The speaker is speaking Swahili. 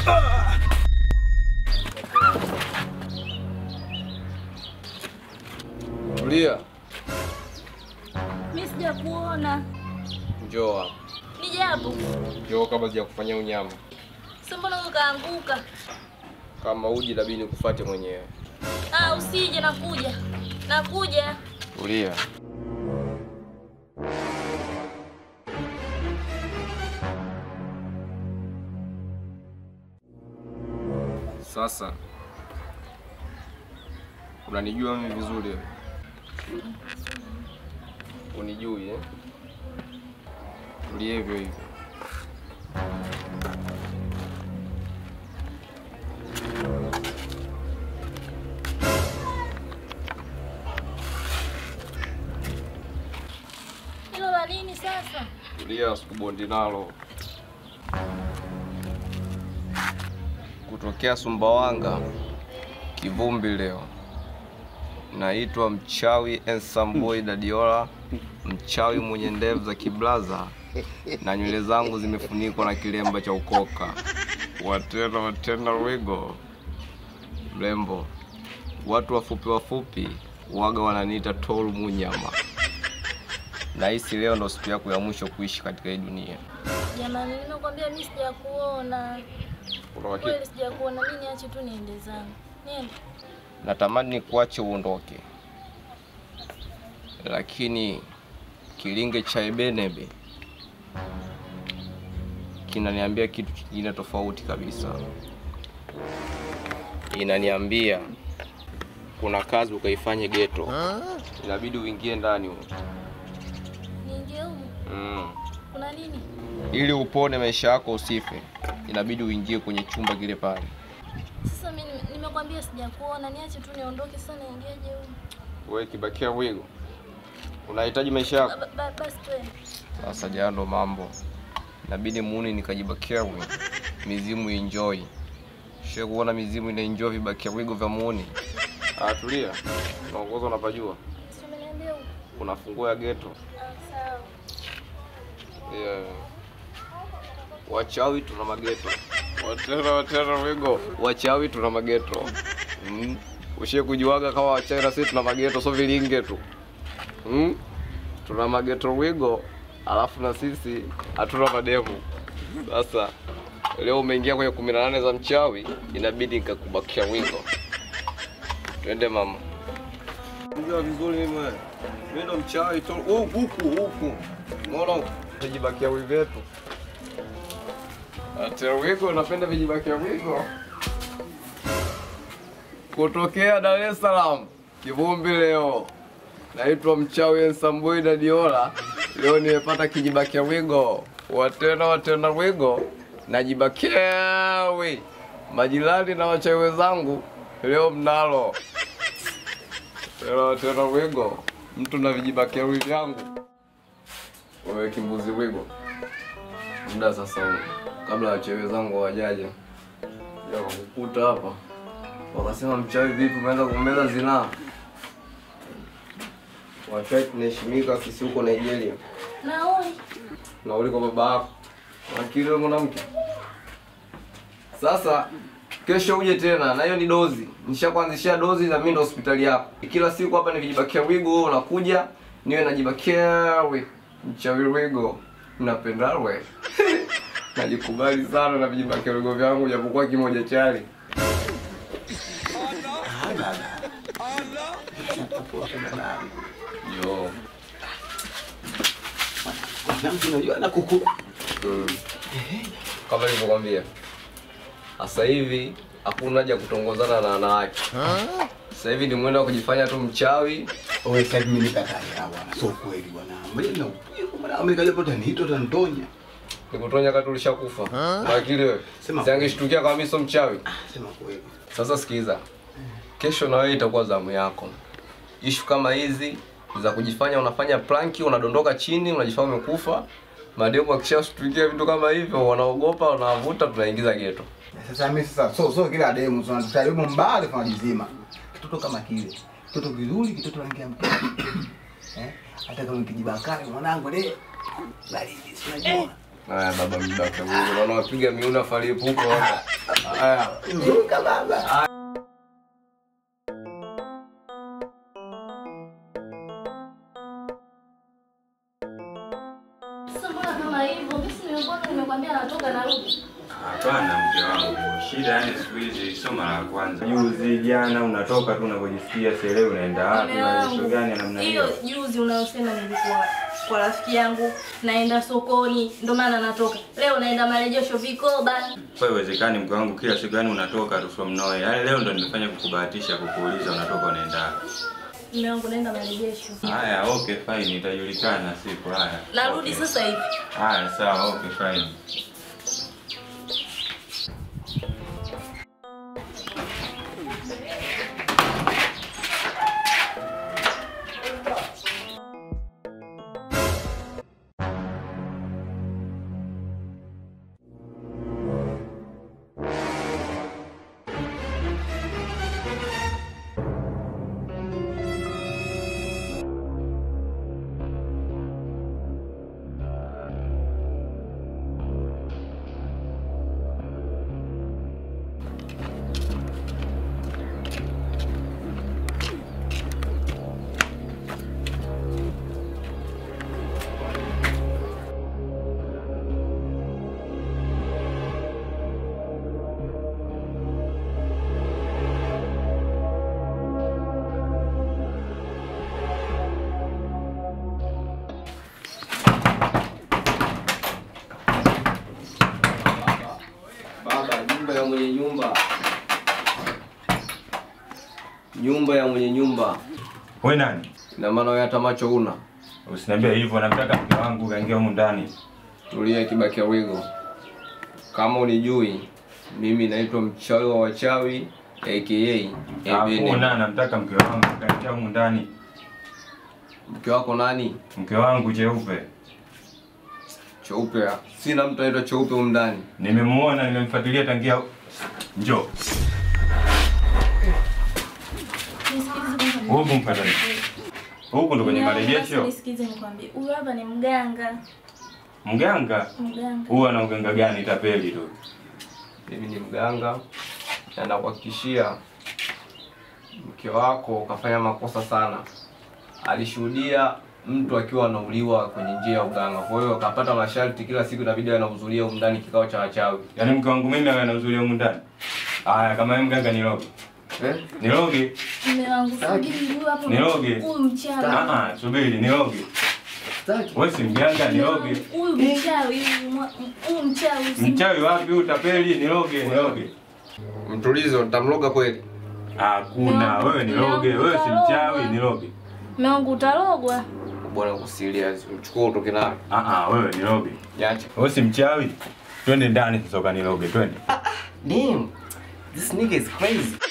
Tulia, Mimi sijakuona. njoo hapa. Nije hapo. Njoo kabla sijakufanyia unyama. Sasa mbona ukaanguka? Kama uji labidi nikufuate mwenyewe. Ah, usije nakuja. Nakuja. Tulia. Sasa unanijua mimi vizuri wewe? Unijui eh? Tulia hivyo hivyo. Hilo la nini sasa? Tulia, sikubondi nalo. Kutokea Sumbawanga, Kivumbi leo. Naitwa mchawi Ensamboy Dadiola, mchawi mwenye ndevu za kiblaza na nywele zangu zimefunikwa na kilemba cha ukoka. Watena watena wigo mrembo. Watu wafupi wafupi waga wananiita Tolu Munyama. Nahisi leo ndo siku yako ya mwisho kuishi katika hii dunia. Jamani, nimekwambia mimi sijakuona. Kuna hakika Kweli sijakuona. Mimi niache tu niende zangu. Niende. natamani nikuache uondoke, lakini kilinge cha Ebenebe kinaniambia kitu kingine tofauti kabisa. Inaniambia kuna kazi ukaifanye geto, inabidi uingie ndani huko. Niingie huko. mm. Kuna nini? Ili upone maisha yako usife, inabidi uingie kwenye chumba kile pale. Sasa mimi nime- nimekwambia sijakuona. Niache tu niondoke sasa niingeje huko. Wewe kibakia wigo, unahitaji maisha yako Ba- ba- Basi twende. Sasa jana ndo mambo, inabidi muuni nikajibakia wi mizimu enjoy. She kuona mizimu ina enjoy vibakia wigo vya muuni. Ah, tulia, unaongoza unapajua, Si umeniambia huko. kuna funguo ya geto Ah, sawa. yeah. Wachawi tuna mageto, watera watera wigo, wachawi tuna mageto mm. Ushie kujuaga kama wachawi na sisi tuna mageto, so vilinge tu mm. Tuna mageto wigo, alafu na sisi hatuna mademu. Sasa leo umeingia kwenye kumi na nane za mchawi, inabidi nikakubakia wigo. Twende mama. Unajua vizuri mimi wewe. Mimi ndo mchawi tu. Oh, huku huku. Mbona vijibakia wigo wetu? Ate wigo napenda vijibakia wigo. Kutokea Dar es Salaam, Kivumbi leo. Naitwa mchawi Ensambui Dadiola. Leo nimepata kijibakia wigo. Watena watena wigo. Najibakia wi. Majirani na wachawi wenzangu leo mnalo. Tena tena wigo. Mtu na vijibakia wi vyangu. Wewe kimbuzi wigo. Muda sasa huu. Kabla wachawi wenzangu hawajaja. Ya kukuta hapa. Wakasema mchawi vipi umeanza kumeza zinaa? Wachawi tunaheshimika sisi huko Nigeria. Naoi. Nauli kwa baba yako. Akili wewe mwanamke. Sasa kesho uje tena na hiyo ni dozi. Nishakuanzishia dozi na mimi ndo hospitali yako. Kila siku hapa ni vijibakia wigo wewe unakuja niwe najibakia we. Mchawi wigo. Napenda we. Najikubali sana na vijibakia wigo vyangu japokuwa kimoja chali. Yo. Na mtu unajua na kuku. Mm. Kama nilivyokwambia, sasa hivi hakuna haja ya kutongozana na wanawake. Sasa hivi ni mwendo wa kujifanya tu mchawi. Wewe sasa mimi nikatalia bwana. Sio kweli bwana. Mbona na upiko bwana Amerika japo tanito tantonya. Nikutonya kati ulishakufa. Na akili wewe. Sema Siangeshtukia kama mimi sio mchawi. Sema kweli. Sasa sikiza. Kesho na wewe itakuwa zamu yako. Ishu kama hizi za kujifanya unafanya planki, unadondoka chini, unajifanya umekufa. Mademu akishashtukia vitu kama hivyo wanaogopa, wanavuta, tunaingiza geto. Sasa mimi sasa so so kila demu tunataribu mbali kwa jizima. Kitoto kama kile. Kitoto kizuri, kitoto rangi ya mkaka. Eh? Hata kama kijibakari mwanangu le. Baridi, si unajua. Haya baba mjibaki ya Mungu. Naona wapiga miuna falipuko hapa. Haya. Zuka baba. Sasa mbona kama hivyo? Mimi si nimekuwa nimekwambia natoka narudi. Hapana mke wangu, shida yani siku hizi sio mara ya kwanza. Juzi jana unatoka tu unapojisikia sele unaenda wapi? Mume Maisha wangu, gani ya namna hiyo? hiyo juzi unayosema nilikuwa kwa rafiki yangu naenda sokoni ndo maana natoka. Leo naenda marejesho vikoba. Kwa haiwezekani mke wangu, kila siku yani unatoka tu from nowhere. Yaani leo ndo nimefanya kukubahatisha kukuuliza unatoka unaenda wapi. Mume wangu naenda marejesho. Haya, okay fine, itajulikana siku. Haya. Narudi okay. sasa hivi. Haya, sawa, okay fine. Baba, nyumba ya mwenye nyumba. Nyumba ya mwenye nyumba. Wewe nani? Ina maana wewe hata macho una. Usiniambie hivyo, namtaka mke wangu kaingia humu ndani. Tulia Kibakia Wigo. Kama unijui, mimi naitwa mchawi wa wachawi aka Ebene. Hakuna, namtaka mke wangu kaingia humu ndani. Mke wako nani? Mke wangu cheupe. Cheupe. Sina mtu anaitwa Cheupe humu ndani. Nimemuona, nimemfuatilia tangia. Njoo. Nisikilize kwanza. Huku mfuata nini? Huku ndo kwenye Mume wangu, basi marejesho. Nisikize nikwambie. Huyu hapa ni mganga. Mganga Mganga. huwa na uganga gani? Tapeli tu. Mimi ni mganga na nakuhakikishia mke wako kafanya makosa sana. Alishuhudia mtu akiwa anauliwa kwenye njia ya uganga, kwa hiyo akapata masharti, kila siku inabidi anahudhuria humu ndani kikao cha wachawi. Yaani mke wangu mimi awe anahudhuria humu ndani. Aya, kama yeye mganga niloge. Eh? Niloge. Mume wangu subiri huyu hapo. Niroge. Huyu mchawi. Ah ah, subiri niloge. Sitaki. Wewe si mganga niloge. Huyu mchawi, huyu mwa- huyu mchawi. usim- Mchawi wapi huyu tapeli? Niloge, niloge. Mtulizo, nitamloga kweli. Hakuna, wewe niloge, wewe si mchawi, niloge. Mume wangu utalogwa. Bwana uko serious, mchukue utoke naye. Ah ah, wewe niloge. Niache. Wewe si mchawi. Twende ndani sasa ukaniloge, twende. Damn. This nigga is crazy.